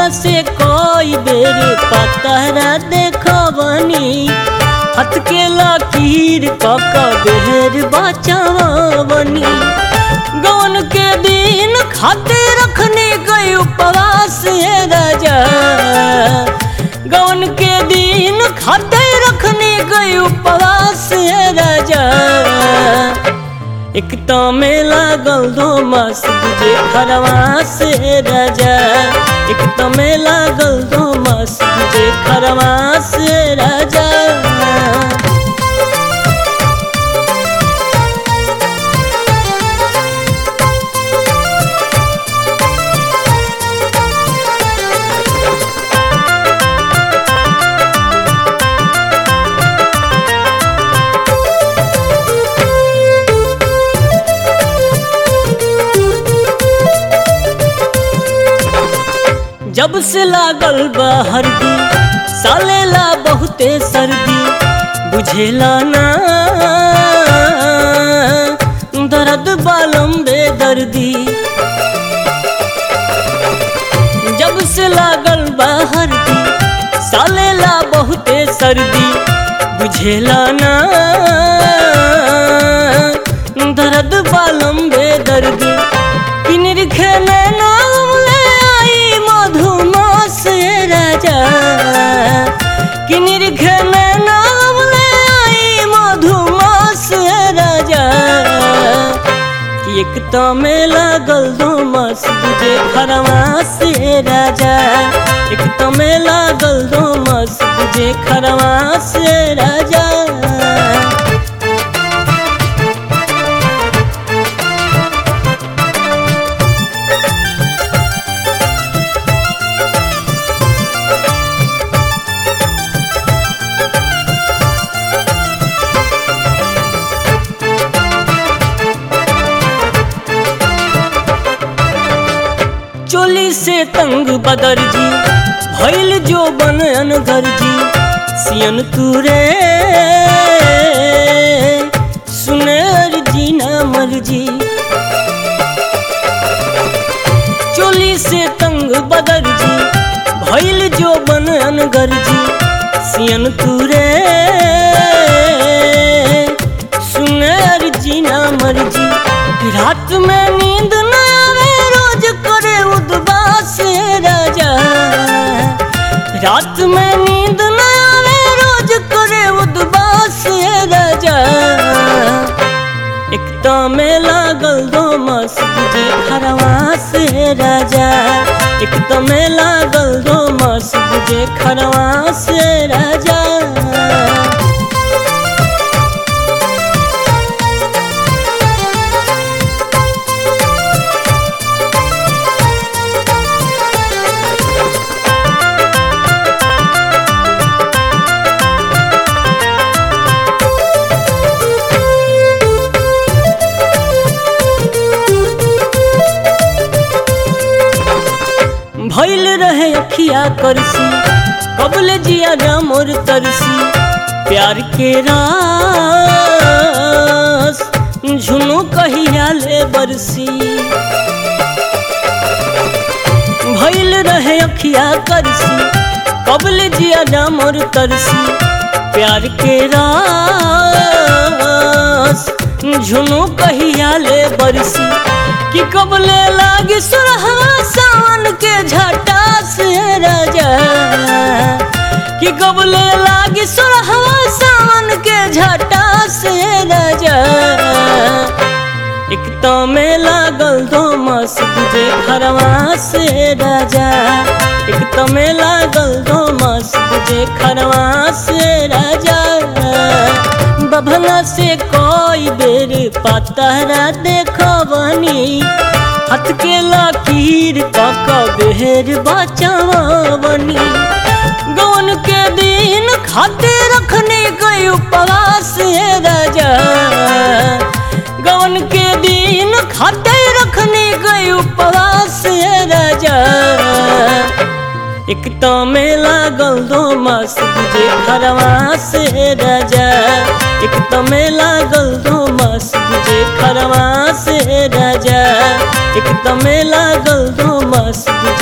से कोई बेर पतरा देखबनी हाथ के लकीर कक बेर बचावनी गौन के दिन खाते रखने गए उपवास है राजा गौन के दिन खाते रखने गए उपवास है राजा एक तो में लागल दो मास तुझे खरवास है राजा एक तो में लागल दो मास तुझे खरवास है राजा जब से लागल बा हरदी सालेला बहुते सर्दी बुझेला ना दर्द बालम बेदर्दी जब से लागल बा हरदी सालेला बहुते सर्दी बुझेला ना दर्द बालम बेदर्दी किनर खेले नाम ले आई मधुमास राजा किनर खेले नाम ले आई मधुमास राजा कि एक तो में लागल दो मास तुझे खरवास राजा एक तो में लागल दो मास तुझे खरवास राजा चोली से तंग बदर जी भैल जो बन अनगर जी सियन तुरे सुने अर्जी ना मर्जी चोली से तंग बदर जी भैल जो बन अनगर जी सियन तुरे सुने अर्जी ना मर्जी रात में नींद न आवे रोज करे उदबास राजा रात में नींद न आवे रोज करे उदबास राजा एक तो में लागल दो मास तुझे खरवास राजा एक तो में लागल दो मास तुझे खरवास राजा भैल रहे अखिया करसी कबल जिया मोर तरसी प्यार के रास झुनू कहिया ले बरसी भैल रहे अखिया करसी कबल जिया मोर तरसी प्यार के रास झुनू कहिया ले बरसी कि कबले लागी सुरहवा सावन के झटा से राजा कि कबले लागी सुरहवा सावन के झटा से राजा एक तो में लागल दो मास तुझे खरवा से राजा एक तो में लागल दो मास तुझे खरवा से राजा बभना से कोई बेर पतरा देखबनी हाथ के लकीर कक बेर बचावनी गौन के दिन खाते रखने गए उपवास है राजा गौन के दिन खाते रखने गए उपवास है राजा एक तो में लागल दो मास तुझे खरवास है राजा एक तो में लागल दो मास तुझे खरवास है राजा एक तो में लागल दो मास तुझे